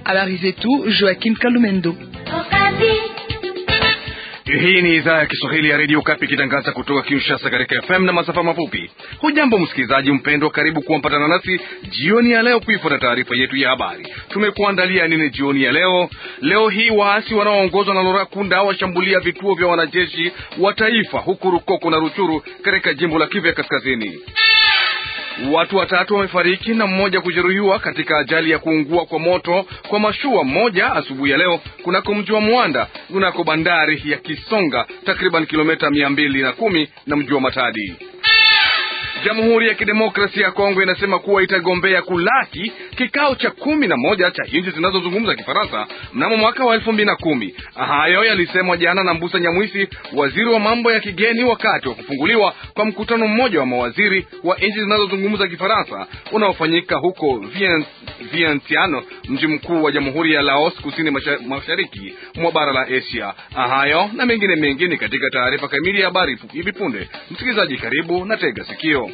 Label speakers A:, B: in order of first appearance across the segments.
A: Habari zetu Joaquim Kalumendo.
B: Hii ni idhaa ya Kiswahili ya redio Kapi ikitangaza kutoka Kinshasa katika FM na masafa mafupi. Hujambo msikilizaji mpendwa, karibu kuampatana nasi jioni ya leo kuifuata taarifa yetu ya habari. Tumekuandalia nini jioni ya leo? Leo hii waasi wanaoongozwa na Lora Kunda washambulia vituo vya wanajeshi wa taifa huku Rukoko na Ruchuru katika jimbo la Kivu ya Kaskazini. Watu watatu wamefariki na mmoja kujeruhiwa katika ajali ya kuungua kwa moto kwa mashua mmoja asubuhi ya leo kunako mji wa Mwanda kunako bandari ya Kisonga takriban kilomita mia mbili na kumi na mji wa Matadi. Jamhuri ya Kidemokrasia ya Kongo inasema kuwa itagombea kulaki kikao cha kumi na moja cha nchi zinazozungumza Kifaransa mnamo mwaka wa elfu mbili na kumi. Hayo yalisemwa jana na Mbusa Nyamwisi, waziri wa mambo ya kigeni, wakati wa kufunguliwa kwa mkutano mmoja wa mawaziri wa nchi zinazozungumza Kifaransa unaofanyika huko Vientiane, mji mkuu wa Jamhuri ya Laos, kusini mashariki mwa bara la Asia. Hayo na mengine mengine katika taarifa kamili ya habari hivi punde. Msikilizaji, karibu na tega sikio.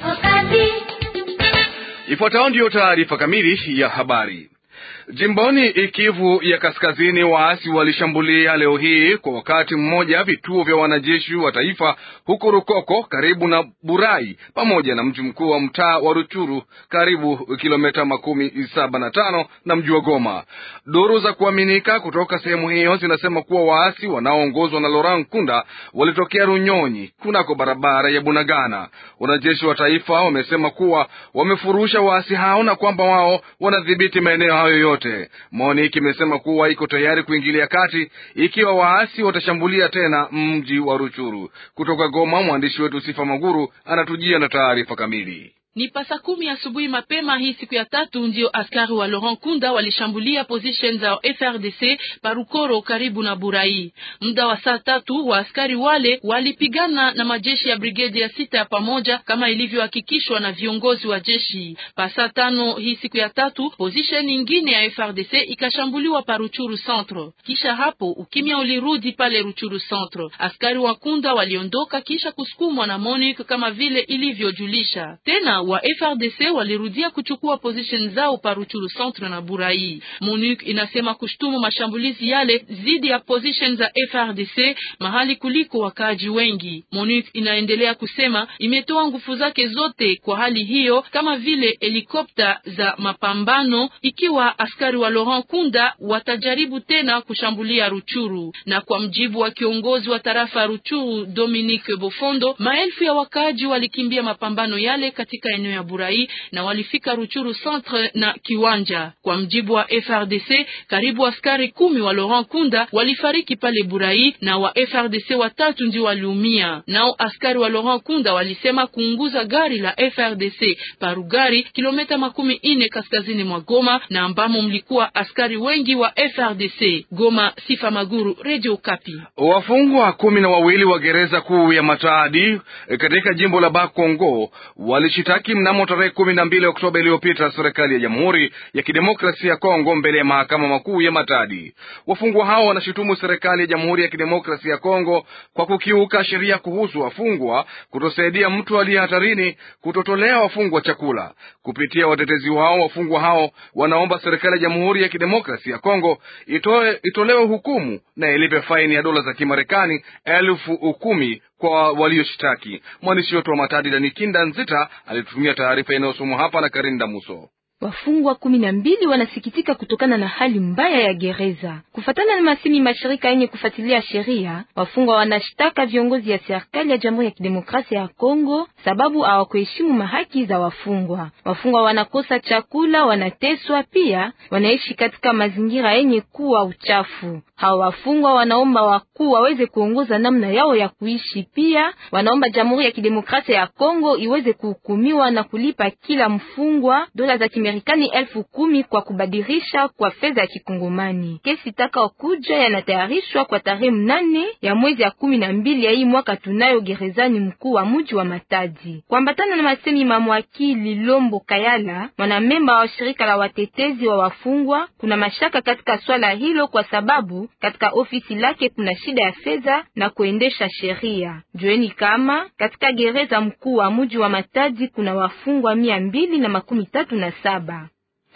B: Ifuatayo ndiyo taarifa kamili ya habari. Jimboni Kivu ya Kaskazini, waasi walishambulia leo hii kwa wakati mmoja vituo vya wanajeshi wa taifa huko Rukoko karibu na Burai pamoja na mji mkuu wa mtaa wa Ruchuru karibu kilomita makumi saba na tano na mji wa Goma. Duru za kuaminika kutoka sehemu hiyo zinasema kuwa waasi wanaoongozwa na Laurent Kunda walitokea Runyonyi kunako barabara ya Bunagana. Wanajeshi wa taifa wamesema kuwa wamefurusha waasi hao na kwamba wao wanadhibiti maeneo hayo yote. MONUC imesema kuwa iko tayari kuingilia kati ikiwa waasi watashambulia tena mji wa Ruchuru. Kutoka Goma, mwandishi wetu Sifa Maguru anatujia na taarifa kamili.
C: Ni pasa kumi asubuhi mapema hii siku ya tatu ndio askari wa Laurent Kunda walishambulia position za FRDC Parukoro karibu na Burai. Muda wa saa tatu wa askari wale walipigana na majeshi ya brigedi ya sita ya pamoja kama ilivyohakikishwa na viongozi wa jeshi. Pasa tano hii siku ya tatu position nyingine ya FRDC ikashambuliwa pa Ruchuru Centre. Kisha hapo ukimya ulirudi pale Ruchuru Centre. Askari wa Kunda waliondoka kisha kusukumwa na MONUC kama vile ilivyojulisha. Tena wa FRDC walirudia kuchukua position zao pa Ruchuru Centre na Burai. MONUC inasema kushtumu mashambulizi yale dhidi ya position za FRDC mahali kuliko wakaaji wengi. MONUC inaendelea kusema imetoa nguvu zake zote kwa hali hiyo, kama vile helikopta za mapambano ikiwa askari wa Laurent Kunda watajaribu tena kushambulia Ruchuru. Na kwa mjibu wa kiongozi wa tarafa Ruchuru Dominique Bofondo, maelfu ya wakaaji walikimbia mapambano yale katika eneo ya Burai na walifika Ruchuru Centre na Kiwanja. Kwa mjibu wa FRDC, karibu askari kumi wa Laurent Kunda walifariki pale Burai na wa FRDC watatu ndio waliumia. Nao askari wa Laurent Kunda walisema kuunguza gari la FRDC Parugari, kilomita makumi ine kaskazini mwa Goma, na ambamo mlikuwa askari wengi wa FRDC. Goma, Sifa Maguru, Radio Kapi.
B: Wafungwa kumi na wawili wa gereza kuu ya Matadi katika jimbo la Bakongo walishitaki mnamo tarehe kumi na mbili Oktoba iliyopita serikali ya Jamhuri ya Kidemokrasia ya Kongo mbele ya mahakama makuu ya Matadi. Wafungwa hao wanashutumu serikali ya Jamhuri ya Kidemokrasia ya Kongo kwa kukiuka sheria kuhusu wafungwa, kutosaidia mtu aliye hatarini, kutotolea wafungwa chakula. Kupitia watetezi wao, wafungwa hao wanaomba serikali ya Jamhuri ya Kidemokrasia ya Kongo itoe, itolewe hukumu na ilipe faini ya dola za Kimarekani elfu kumi kwa walioshtaki. Mwandishi wetu wa Matadi Danikinda Nzita alitutumia taarifa inayosomwa hapa na Karinda Muso.
D: Wafungwa kumi na mbili wanasikitika kutokana na hali mbaya ya gereza. Kufatana na masemi mashirika yenye kufuatilia sheria, wafungwa wanashtaka viongozi ya serikali ya Jamhuri ya Kidemokrasia ya Kongo sababu hawakuheshimu mahaki za wafungwa. Wafungwa wanakosa chakula, wanateswa, pia wanaishi katika mazingira yenye kuwa uchafu. Hawa wafungwa wanaomba wakuu waweze kuongoza namna yao ya kuishi. Pia wanaomba Jamhuri ya Kidemokrasia ya Kongo iweze kuhukumiwa na kulipa kila mfungwa dola za Kimarekani elfu kumi kwa kubadilisha kwa fedha ya Kikongomani. Kesi taka kuja yanatayarishwa kwa tarehe mnane ya mwezi ya kumi na mbili ya hii mwaka tunayo gerezani mkuu wa mji wa Matadi. Kuambatana na masemi mamwakili Lombo Kayala, mwanamemba wa shirika la watetezi wa wafungwa, kuna mashaka katika swala hilo kwa sababu katika ofisi lake kuna shida ya fedha na kuendesha sheria. Jueni kama katika gereza mkuu wa mji wa Matadi kuna wafungwa mia mbili na makumi tatu na saba.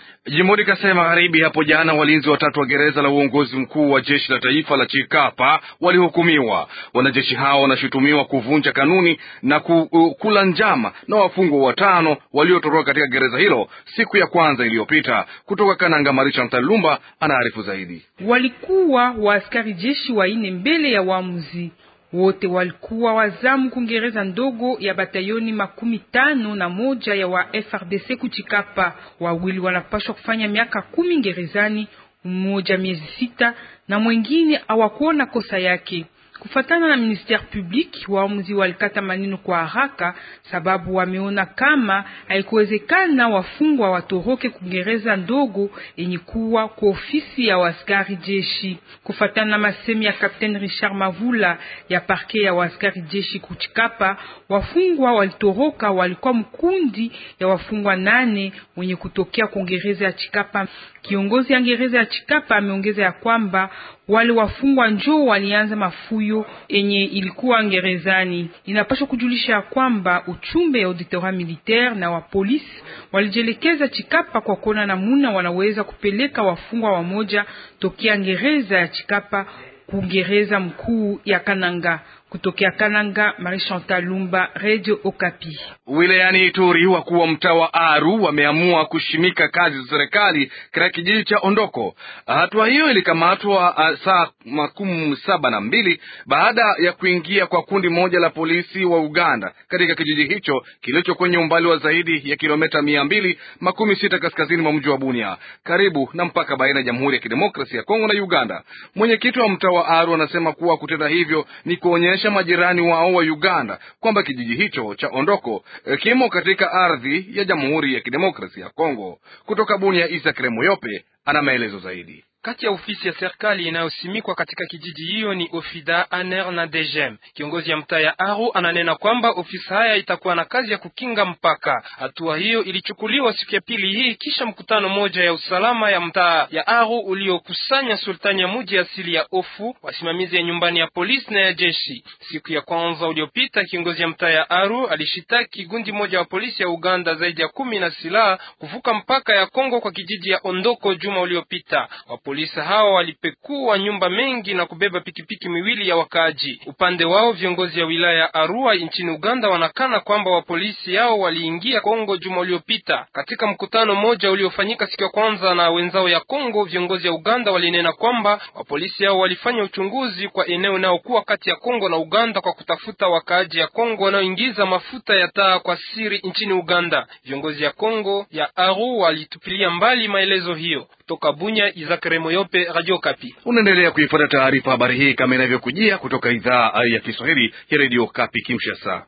B: Jimboni Kasai Magharibi hapo jana, walinzi watatu wa gereza la uongozi mkuu wa jeshi la taifa la Chikapa walihukumiwa. Wanajeshi hao wanashutumiwa kuvunja kanuni na ku, uh, kula njama na wafungwa watano waliotoroka katika gereza hilo siku ya kwanza iliyopita. Kutoka Kananga, Marisha Mtalumba anaarifu zaidi.
E: Walikuwa waaskari jeshi waine mbele ya waamuzi wote walikuwa wazamu kungereza ndogo ya batayoni makumi tano na moja ya wa FRDC kuchikapa. Wawili wanapashwa kufanya miaka kumi gerezani, mmoja miezi sita na mwengine hawakuona kosa yake. Kufatana na ministère public, waamuzi walikata maneno kwa haraka, sababu wameona kama haikuwezekana wafungwa watoroke kungereza ndogo yenye kuwa kwa ofisi ya waskari jeshi. Kufatana na masemi ya Captain Richard Mavula ya parke ya waskari jeshi kuchikapa, wafungwa walitoroka walikuwa mkundi ya wafungwa nane wenye kutokea kungereza ya Chikapa. Kiongozi ya gereza ya Chikapa ameongeza ya kwamba wale wafungwa njoo walianza mafuyo enye ilikuwa gerezani. Inapaswa kujulisha ya kwamba uchumbe ya auditorat militaire na wa polisi walijelekeza Chikapa kwa kuona namuna wanaweza kupeleka wafungwa wamoja tokea gereza ya Chikapa kugereza mkuu ya Kananga. Kutokea Kananga, Marie Chantal Lumba, Radio Okapi.
B: Wilayani Ituri, wakuu wa mtaa wa Aru wameamua kushimika kazi za serikali katika kijiji cha Ondoko. Hatua hiyo ilikamatwa uh, saa makumi saba na mbili baada ya kuingia kwa kundi moja la polisi wa Uganda katika kijiji hicho kilicho kwenye umbali wa zaidi ya kilomita mia mbili makumi sita kaskazini mwa mji wa Bunia, karibu na mpaka baina ya Jamhuri ya Kidemokrasia ya Kongo na Uganda. Mwenyekiti wa mtaa wa Aru anasema kuwa kutenda hivyo ni kuonyesha majirani wao wa Uganda kwamba kijiji hicho cha Ondoko kimo katika ardhi ya Jamhuri ya Kidemokrasia ya Kongo. Kutoka Bunia, Isa Kremoyope ana maelezo zaidi.
F: Kati ya ofisi ya serikali inayosimikwa katika kijiji hiyo ni Ofida, Aner na Degem. Kiongozi ya mtaa ya Aru ananena kwamba ofisi haya itakuwa na kazi ya kukinga mpaka. Hatua hiyo ilichukuliwa siku ya pili hii kisha mkutano moja ya usalama ya mtaa ya Aru uliokusanya sultani ya muji asili ya Ofu, wasimamizi ya nyumbani ya polisi na ya jeshi. Siku ya kwanza uliopita, kiongozi ya mtaa ya Aru alishitaki gundi moja wa polisi ya Uganda zaidi ya kumi na silaha kuvuka mpaka ya Kongo kwa kijiji ya Ondoko juma uliopita. Polisi hao walipekua nyumba mengi na kubeba pikipiki miwili ya wakaaji. Upande wao viongozi ya wilaya ya Arua nchini Uganda wanakana kwamba wapolisi hao waliingia Kongo juma uliopita. Katika mkutano mmoja uliofanyika siku ya kwanza na wenzao ya Kongo, viongozi ya Uganda walinena kwamba wapolisi hao walifanya uchunguzi kwa eneo inayokuwa kati ya Kongo na Uganda kwa kutafuta wakaaji ya Kongo wanaoingiza mafuta ya taa kwa siri nchini Uganda. Viongozi ya Kongo ya Aru walitupilia mbali maelezo hiyo. Kutoka Bunya, Izakare Moyope, Radio Kapi.
B: Unaendelea kuifuata taarifa habari hii kama inavyokujia kutoka idhaa ya Kiswahili ya Radio Kapi Kinshasa.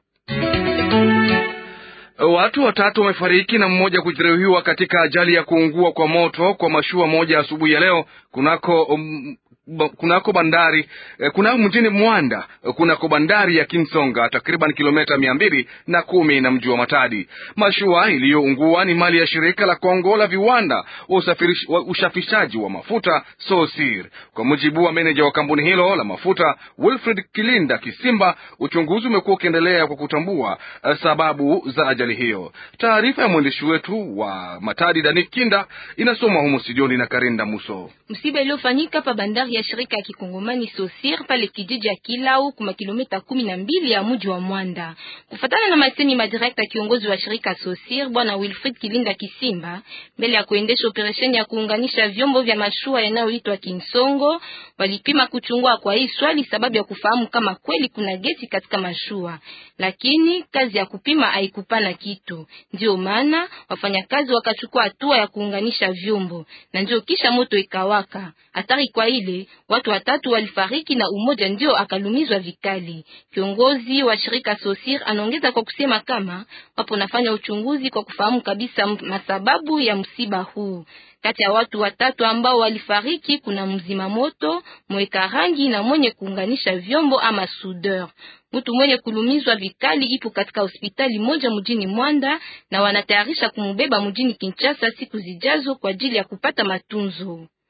B: Watu watatu wamefariki na mmoja kujeruhiwa katika ajali ya kuungua kwa moto kwa mashua moja asubuhi ya leo kunako um, kunako bandari kunako mjini Mwanda kunako bandari ya Kinsonga takriban kilomita mia mbili na kumi na mji wa Matadi. Mashua iliyoungua ni mali ya shirika la Kongo la viwanda wa ushafishaji wa mafuta Sosir. Kwa mujibu wa meneja wa kampuni hilo la mafuta Wilfred Kilinda Kisimba, uchunguzi umekuwa ukiendelea kwa kutambua sababu za ajali hiyo. Taarifa ya mwandishi wetu wa Matadi Dani Kinda inasomwa humo studioni na Karinda Muso.
D: Msiba iliyofanyika pa bandari ya shirika ya kikongomani Sosir pale kijiji ya Kilau kuma kilomita kumi na mbili ya mji wa Mwanda. Kufatana na masemi madirekta kiongozi wa shirika Sosir bwana Wilfrid Kilinda Kisimba, mbele ya kuendesha operesheni ya kuunganisha vyombo vya mashua yanayoitwa Kinsongo, walipima kuchungua kwa hii swali sababu ya kufahamu kama kweli kuna gesi katika mashua, lakini kazi ya kupima haikupana kitu. Ndio maana wafanyakazi wakachukua hatua ya kuunganisha vyombo na ndio kisha moto ikawaka. Hatari kwa ile watu watatu walifariki na umoja ndio akalumizwa vikali. Kiongozi wa shirika Sosir anaongeza kwa kusema kama wapo nafanya uchunguzi kwa kufahamu kabisa masababu ya msiba huu. Kati ya watu watatu ambao walifariki kuna mzima moto, mweka rangi na mwenye kuunganisha vyombo ama soudeur. Mtu mwenye kulumizwa vikali ipo katika hospitali moja mjini Mwanda na wanatayarisha kumbeba mjini Kinshasa siku zijazo kwa ajili ya kupata matunzo.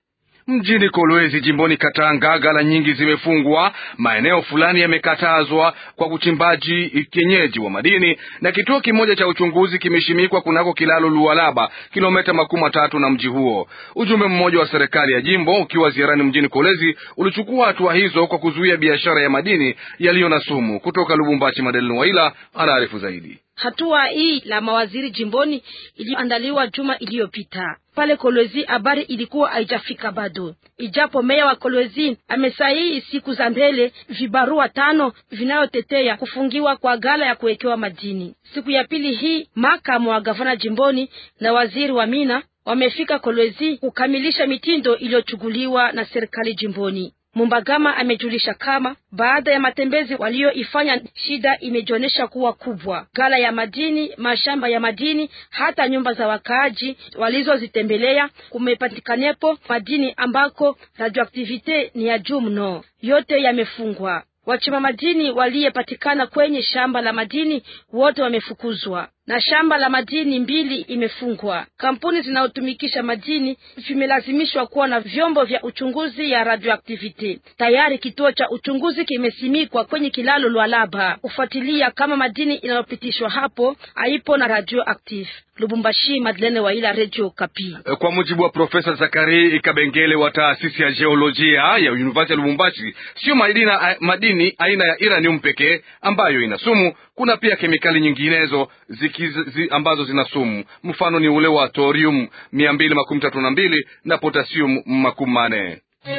B: Mjini Kolwezi jimboni Katanga, gala nyingi zimefungwa, maeneo fulani yamekatazwa kwa uchimbaji kienyeji wa madini, na kituo kimoja cha uchunguzi kimeshimikwa kunako kilalo Lualaba, kilomita makumi matatu na mji huo. Ujumbe mmoja wa serikali ya jimbo ukiwa ziarani mjini Kolwezi ulichukua hatua hizo kwa kuzuia biashara ya madini yaliyo na sumu. Kutoka Lubumbashi, Madeline Waila anaarifu zaidi.
G: Hatua hii la mawaziri jimboni iliyoandaliwa juma iliyopita pale Kolwezi, habari ilikuwa haijafika bado, ijapo meya wa Kolwezi amesahihi siku za mbele vibarua tano vinayotetea kufungiwa kwa gala ya kuwekewa madini. Siku ya pili hii makamu wa gavana jimboni na waziri wa mina wamefika Kolwezi kukamilisha mitindo iliyochukuliwa na serikali jimboni. Mumbagama amejulisha kama baada ya matembezi walioifanya shida imejionyesha kuwa kubwa. Gala ya madini, mashamba ya madini, hata nyumba za wakaaji walizozitembelea kumepatikanepo madini ambako radioaktivite ni ya juu mno, yote yamefungwa. Wachimba madini waliyepatikana kwenye shamba la madini wote wamefukuzwa na shamba la madini mbili imefungwa. Kampuni zinazotumikisha madini vimelazimishwa kuwa na vyombo vya uchunguzi ya radioactivity. Tayari kituo cha uchunguzi kimesimikwa kwenye kilalo Lwalaba kufuatilia kama madini inayopitishwa hapo haipo na radioactive. Lubumbashi, Madlene Waila, Radio Kapi.
B: Kwa mujibu wa Profesa Zakari Kabengele wa taasisi ya jeolojia ya University ya Lubumbashi, sio madini, madini aina ya uranium pekee ambayo ina sumu. Kuna pia kemikali nyinginezo zikiz, zi, ambazo zina sumu. Mfano ni ule wa thorium mia mbili makumi tatu na mbili na potasium makumi manne.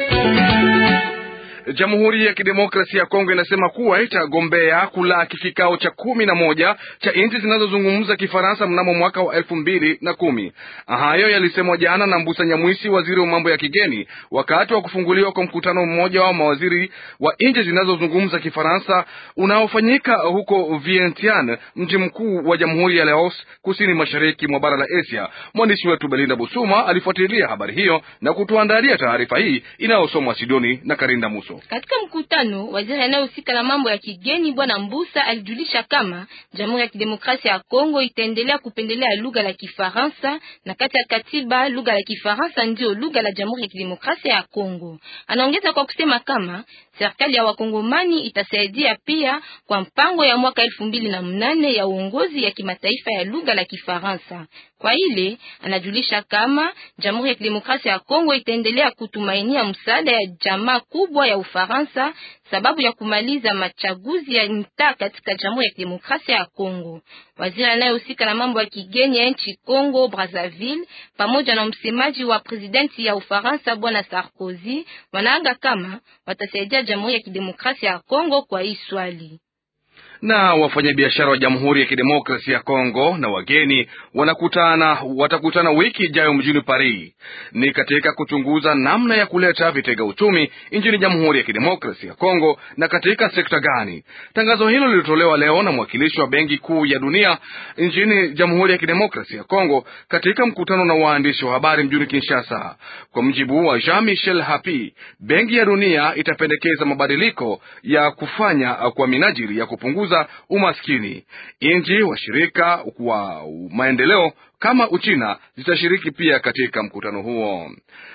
B: Jamhuri ya Kidemokrasia ya Kongo inasema kuwa itagombea kulaki kikao cha kumi na moja cha nchi zinazozungumza Kifaransa mnamo mwaka wa elfu mbili na kumi. Hayo yalisemwa jana na Mbusa Nyamwisi, waziri wa mambo ya kigeni, wakati wa kufunguliwa kwa mkutano mmoja wa mawaziri wa nchi zinazozungumza Kifaransa unaofanyika huko Vientiane, mji mkuu wa Jamhuri ya Laos, kusini mashariki mwa bara la Asia. Mwandishi wetu Belinda Busuma alifuatilia habari hiyo na kutuandalia taarifa hii inayosomwa Sidoni na Karinda Muso.
D: Katika mkutano, waziri anayehusika na mambo ya kigeni Bwana Mbusa alijulisha kama Jamhuri ya Kidemokrasia ya Kongo itaendelea kupendelea lugha la Kifaransa na kati ya katiba lugha la Kifaransa ndio lugha la Jamhuri ya Kidemokrasia ya Kongo. Anaongeza kwa kusema kama serikali ya wakongomani itasaidia pia kwa mpango ya mwaka elfu mbili na mnane ya uongozi ya kimataifa ya lugha la Kifaransa. Kwa ile anajulisha kama Jamhuri ya Kidemokrasia ya Kongo itaendelea kutumainia msaada ya jamaa kubwa ya Ufaransa sababu ya kumaliza machaguzi ya mtaa katika Jamhuri ya Kidemokrasia ya Kongo. Waziri anayehusika na mambo ya kigeni ya nchi Kongo Brazzaville pamoja na msemaji wa presidenti ya Ufaransa Bwana Sarkozy wanaanga kama watasaidia Jamhuri ya Kidemokrasia ya Kongo kwa hii swali
B: na wafanyabiashara wa Jamhuri ya Kidemokrasia ya Kongo na wageni wanakutana watakutana wiki ijayo mjini Paris, ni katika kuchunguza namna ya kuleta vitega uchumi nchini Jamhuri ya Kidemokrasia ya Kongo na katika sekta gani. Tangazo hilo lilitolewa leo na mwakilishi wa Benki Kuu ya Dunia nchini Jamhuri ya Kidemokrasia ya Kongo katika mkutano na waandishi wa habari mjini Kinshasa. Kwa mjibu wa Jean Michel Hapi, Benki ya Dunia itapendekeza mabadiliko ya kufanya kwa minajili ya kupunguza umaskini. Nchi washirika wa maendeleo kama Uchina zitashiriki pia katika mkutano huo.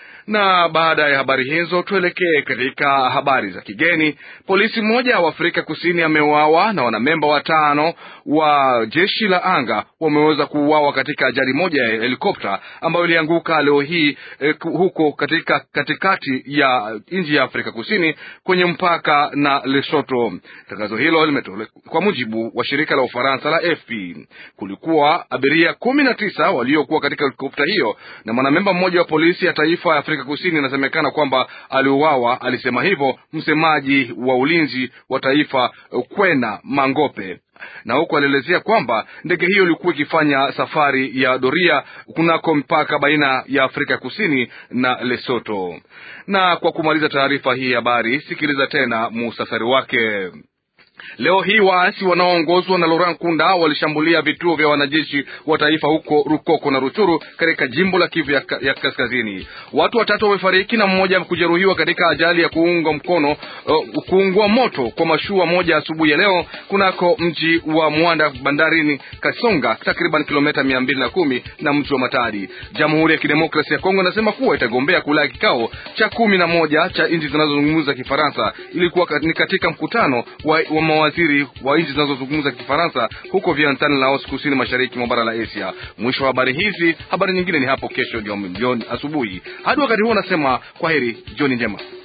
B: Na baada ya habari hizo, tuelekee katika habari za kigeni. Polisi mmoja wa Afrika Kusini ameuawa na wanamemba watano wa jeshi la anga wameweza kuuawa katika ajali moja ya helikopta ambayo ilianguka leo hii eh, huko katika katikati ya nchi ya Afrika Kusini kwenye mpaka na Lesotho. Tangazo hilo limetolewa kwa mujibu wa shirika la Ufaransa la AFP. Kulikuwa abiria kumi na tisa waliokuwa katika helikopta hiyo na mwanamemba mmoja wa polisi ya taifa ya Afrika Kusini inasemekana kwamba aliuawa. Alisema hivyo msemaji wa ulinzi wa taifa Kwena Mangope na huku alielezea kwamba ndege hiyo ilikuwa ikifanya safari ya doria kunako mpaka baina ya Afrika Kusini na Lesotho. Na kwa kumaliza taarifa hii habari, sikiliza tena muhtasari wake. Leo hii waasi wanaoongozwa na Laurent Kunda walishambulia vituo vya wanajeshi wa taifa huko Rukoko na Ruchuru katika jimbo la Kivu ya, ya kaskazini. Watu watatu wamefariki na mmoja kujeruhiwa katika ajali ya kuunga mkono uh, kuungua moto kwa mashua moja asubuhi ya leo kunako mji wa Mwanda bandarini Kasonga, takriban kilomita mia mbili na kumi na mji wa Matadi. Jamhuri ya Kidemokrasia ya Kongo inasema kuwa itagombea kulaa kikao cha kumi na moja cha nchi zinazozungumza Kifaransa. Ilikuwa ni katika mkutano wa, wa mawaziri wa nchi zinazozungumza Kifaransa huko Vientiane, Laos, kusini mashariki mwa bara la Asia. Mwisho wa habari hizi. Habari nyingine ni hapo kesho jioni asubuhi. Hadi wakati huo, nasema kwa heri, jioni njema.